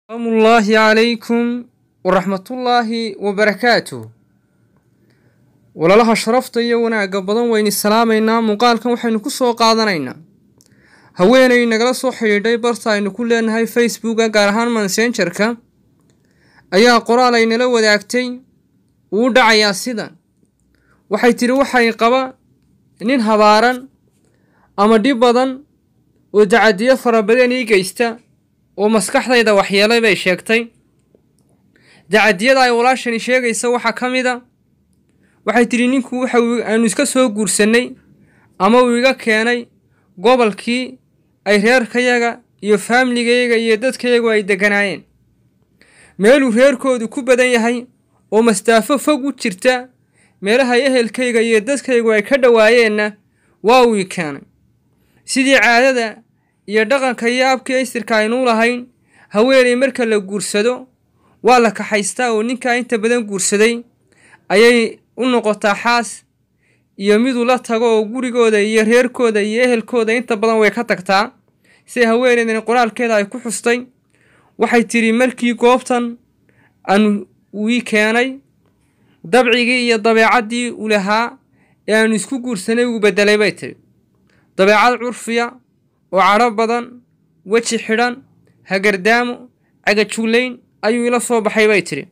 asalaamullaahi calaykum waraxmatullaahi wabarakaatuh walaalaha sharafta iyo wanaagga badan waynu salaamaynaa muuqaalkan waxaynu ku soo qaadanaynaa haweenay nagala soo xidhiidhay barta aynu ku leenahay facebooka gaar ahaan mansenjarka ayaa qoraal ay nala wadaagtay uu dhacayaa sidan waxay tidhi waxay qaba nin habaaran ama dhib badan oo dacadiyo fara badan ii geysta oo maskaxdayda waxyeelay bay sheegtay dacadiyada ay walaashani sheegaysa waxaa ka mid a waxay tidhi ninku waxa aanu iska soo guursannay ama uu iga keenay gobolkii ay reerkayaga iyo faamiligayaga iyo dadkayagu ay degganaayeen meeluu reerkoodu ku badan yahay oo mastaafo fog u jirta meelaha ehelkayga iyo dadkaygu ay ka dhowaayeenna waa uu i keenay sidii caadada iyo dhaqanka iyo abkii istirka aynuu lahayn haweenay marka la guursado waa la kaxaystaa oo ninkaa inta badan guursaday ayay u noqotaa xaas iyo miduu la tago oo gurigooda iyo reerkooda iyo ehelkooda inta badan way ka tagtaa si haweeneydani qoraalkeeda ay ku xustay waxay tidhi markii goobtan aan wii keenay dabcigii iyo dabeecaddii u lahaa ee aanu isku guursanay uu beddelay bay tidhi dabeecad curfiya oo cadho badan weji xidhan hagardaamo cagajuulayn ayuu ila soo baxay bay tidhi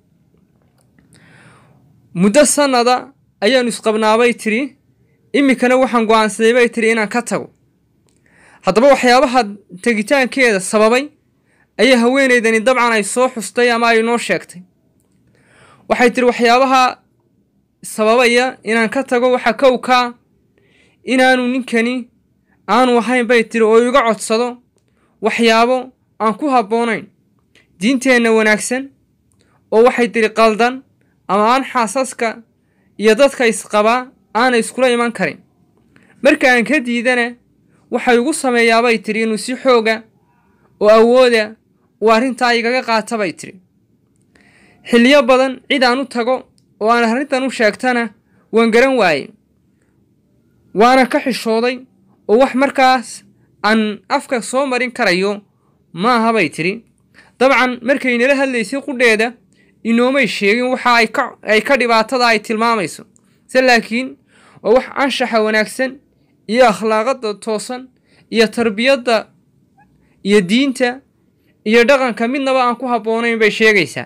muddo sannada ayaanu isqabnaabay tidhi iminkana waxaan go'aansaday bay tidhi inaan ka tago haddaba waxyaabaha tegitaankeeda sababay ayaa haweenaydani dabcan ay soo xustay ama ay noo sheegtay waxay tidhi waxyaabaha sababaya inaan ka tago waxaa kowkaa inaanu ninkani aanu ahayn bay tiri oo iga codsado waxyaabo aan ku habboonayn diinteenna wanaagsan oo waxay tiri qaldan ama aan xaasaska iyo dadka isqabaa aanay iskula iman karin marka aan ka diidana waxay igu sameeyaabay tiri inuu si xooga oo awooda uu arrintaa igaga qaata bay tiri xilliyo badan cid aan u tago oo aan arrintan u sheegtana waan garan waaye waana ka xishooday oo wax markaas aan afka soo marin karayo ma aha bay tidhi dabcan markay nala hadlaysay qudheeda inoomay sheegin waxa ay ka dhibaatada ay tilmaamayso se laakiin waa wax anshaxa wanaagsan iyo akhlaaqadda toosan iyo tarbiyadda iyo diinta iyo dhaqanka midnaba aan ku habboonayn bay sheegaysaa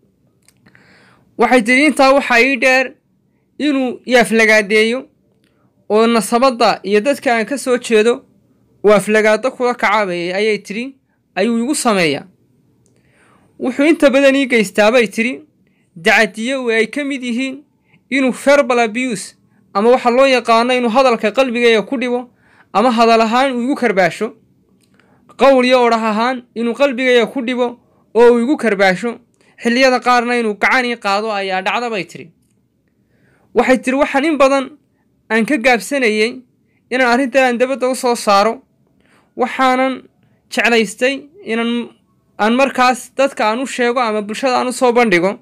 waxay tidhi intaa waxaa ii dheer inuu yaaflagaadeeyo oo nasabadda iyo dadka aan ka soo jeedo oo aflagaado kula kacabayay ayay tidhi ayuu igu sameeyaa wuxuu inta badan ii geystaabay tidhi dacadiyo ay ka mid yihiin inuu verbal abuse ama waxa loo yaqaano inuu hadalka qalbigayga ku dhibo ama hadal ahaan uu igu karbaasho qowl iyo odhah ahaan inuu qalbigayga ku dhibo oo uu igu karbaasho xilliyada qaarna inuu gacan ii qaado ayaa dhacda bay tidhi waxay tidhi waxaan in badan aan ka gaabsanayey inaan arrintan aan dabadda u soo saaro waxaanan jeclaystay inaan aan markaas dadka aan u sheego ama bulshada aan u soo bandhigo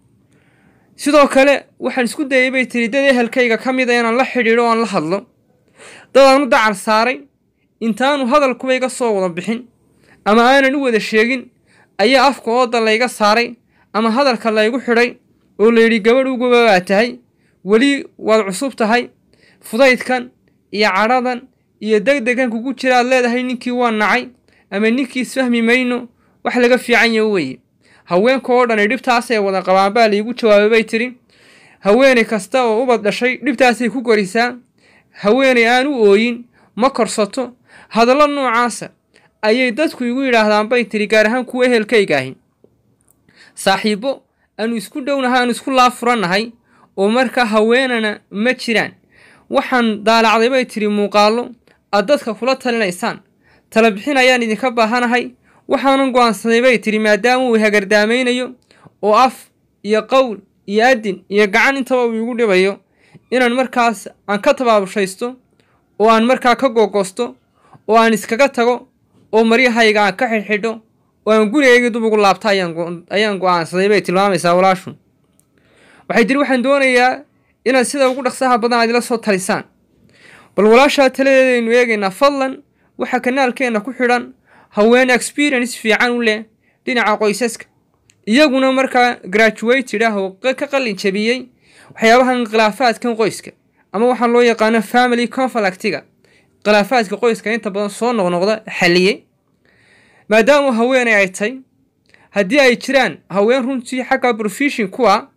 sidoo kale waxaan isku dayay bay tiri dad ehelkayga ka mid a inaan la xidhiidho o aan la hadlo dad aan u dacar saaray intaanu hadalkuba iga soo wada bixin ama aanan u wada sheegin ayaa afka ooda layga saaray ama hadalka laygu xidhay oo layidhi gabadh uguba baa tahay weli waad cusub tahay fudaydkan iyo cadhadan iyo degdegan kugu jiraad leedahay ninkii waa nacay ama ninkii isfahmi mayno wax laga fiican yaho weye haweenka oo dhan dhibtaasay wada qabaan baa laigu jawaabay bay tidhi haweenay kasta oo ubad dhashay dhibtaasay ku korisaa haweenay aan u ooyin ma korsato hadallo noocaasa ayay dadku igu yidhaahdaan bay tidhi gaar ahaan kuwa ehelkayga ahi saaxiibbo aanu isku dhownahay aanu isku laafurannahay oo markaa haweenana ma jiraan waxaan daalacday bay tidhi muuqaallo aad dadka kula talinaysaan tala bixin ayaan idinka baahanahay waxaanan go'aansaday bay tidhi maadaama uu hagardaamaynayo oo af iyo qowl iyo adin iyo gacan intaba uu igu dhibayo inaan markaas aan ka tabaabushaysto oo aan markaa ka googosto oo aan iskaga tago oo maryahayga aan ka xidhxidho oo aan gurigayga dub ugu laabta ayaan go'aansaday bay tilmaamaysaa walaashu waxay tiri waxaan doonayaa inaad sida ugu dhaqsaha badan aad ila soo talisaan bal walaashaa taladeedaynu eegaynaa fadlan waxaa kanaalkeenna ku xidhan haween experience fiican u leh dhinaca qoysaska iyaguna markaa graduated ah oo ka qalin jabiyey waxyaabahan khilaafaadkan qoyska ama waxaa loo yaqaano family conflictiga khilaafaadka qoyska inta badan soo noqnoqda xaliyey maadaama haweeney ay tay haddii ay jiraan haween runtii xagga profession kuwa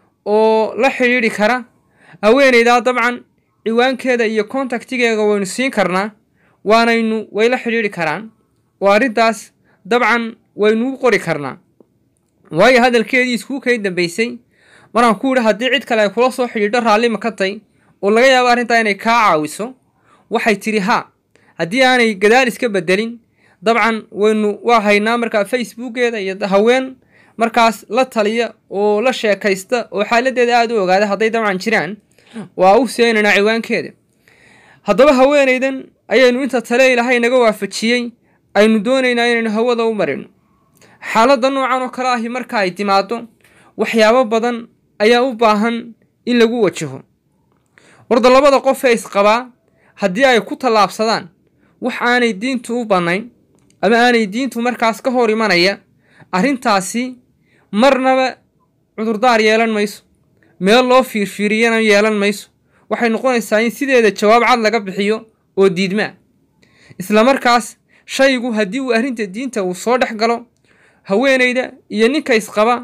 oo la xidhiidhi kara haweeneydaa dabcan ciwaankeeda iyo contactigeega waynu siin karnaa waanaynu way la xidhiidhi karaan oo arrintaas dabcan waynu u qori karnaa waayo hadalkeedii iskuu kay dambeysay maraan ku yidhi haddii cid kale ay kula soo xidhiidho raallima ka tay oo laga yaabo arrintaa inay kaa caawiso waxay tidhi haa haddii aanay gadaal iska bedelin dabcan waynu waa haynaa markaa facebookeeda iyo haween markaas la taliya oo la sheekaysta oo xaaladeeda aada u ogaada hadday dabcan jiraan waa u seenaynaa ciwaankeeda haddaba haweenaydan ayaynu inta tale ilaahay naga waafajiyey aynu doonaynaa inaynu hawada u marino xaaladda noocan oo kale ahi marka ay timaado waxyaabo badan ayaa u baahan in lagu wajaho warda labada qof ee isqabaa haddii ay ku tallaabsadaan wax aanay diintu u bannayn ama aanay diintu markaas ka hor imanaya arrintaasi marnaba cudurdaar yeelan mayso meel loo fiirfiiriyana yeelan mayso waxay noqonaysaa in sideeda jawaab cad laga bixiyo oo diidmaa isla markaas shaygu haddii uu arrinta diinta uu soo dhex galo haweenayda iyo ninka isqaba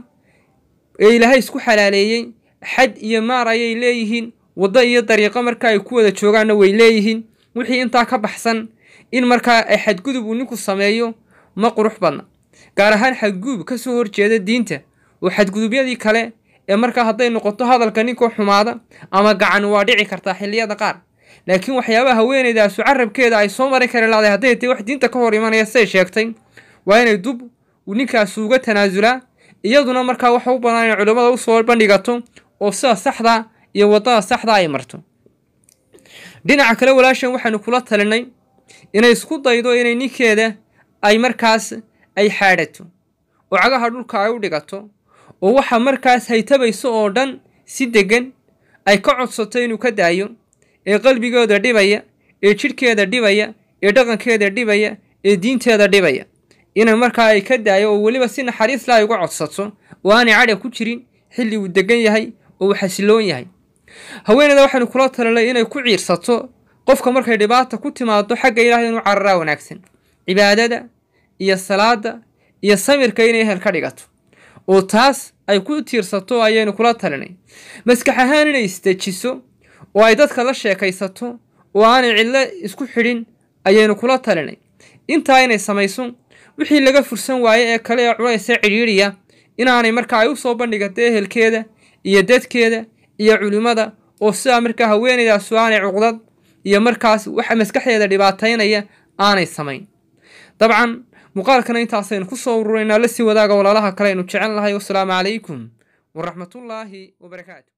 ee ilaahay isku xalaaleeyey xad iyo maar ayay leeyihiin waddo iyo dariiqo marka ay ku wada joogaanna way leeyihiin wixii intaa ka baxsan in markaa ay xadgudub uu ninku sameeyo ma qurux badna gaar ahaan xadgudub ka soo horjeeda diinta oo xadgudubyadii kale ee markaa hadday noqoto hadalka ninkoo xumaada ama gacan waa dhici kartaa xilliyada qaar laakiin waxyaabaha haweenaydaasu carabkeeda ay soo marin kari lahday hadday tay wax diinta ka hor imanaya say sheegtay waa inay dub uu ninkaasu uga tanaasulaa iyaduna markaa waxa u bannaan inay culimmada usoo bandhigato oo sida saxda iyo waddada saxda ay marto dhinaca kale walaashan waxaanu kula talinay inay isku daydo inay ninkeeda ay markaas ay xaadhato oo cagaha dhulka ay u dhigato oo waxa markaas haytabayso oo dhan si deggan ay ka codsato inuu ka daayo ee qalbigooda dhibaya ee jidhkeeda dhibaya ee dhaqankeeda dhibaya ee diinteeda dhibaya inay markaa ay ka daayo oo weliba si naxariis la ay uga codsato oo aanay cadha ku jirin xilli uu degan yahay oo uu xasiloon yahay haweeneyda waxaynu kula talinay inay ku ciirsato qofka markay dhibaata ku timaado xagga ilaahay inuu cararaa wanaagsan cibaadada iyo salaada iyo samirka inay ehel ka dhigato oo taas ay ku tiirsato ayaynu kula talinay maskax ahaan inay isdejiso oo ay dadka la sheekaysato oo aanay cidlo isku xidhin ayaynu kula talinay intaa inay samayso wixii laga fursan waaye ee kale ee culaysa cidhiidhiya inaanay marka ay u soo bandhigato ehelkeeda iyo dadkeeda iyo culimmada oo sidaa markaa haweenaydaasu aanay cuqdad iyo markaas waxa maskaxdeeda dhibaataynaya aanay samayn dabcan muuqaalkana intaasaynu ku soo ururaynaa la sii wadaaga walaalaha kale aynu jecel lahay wasalaamu calaykum waraxmatullaahi wabarakaatu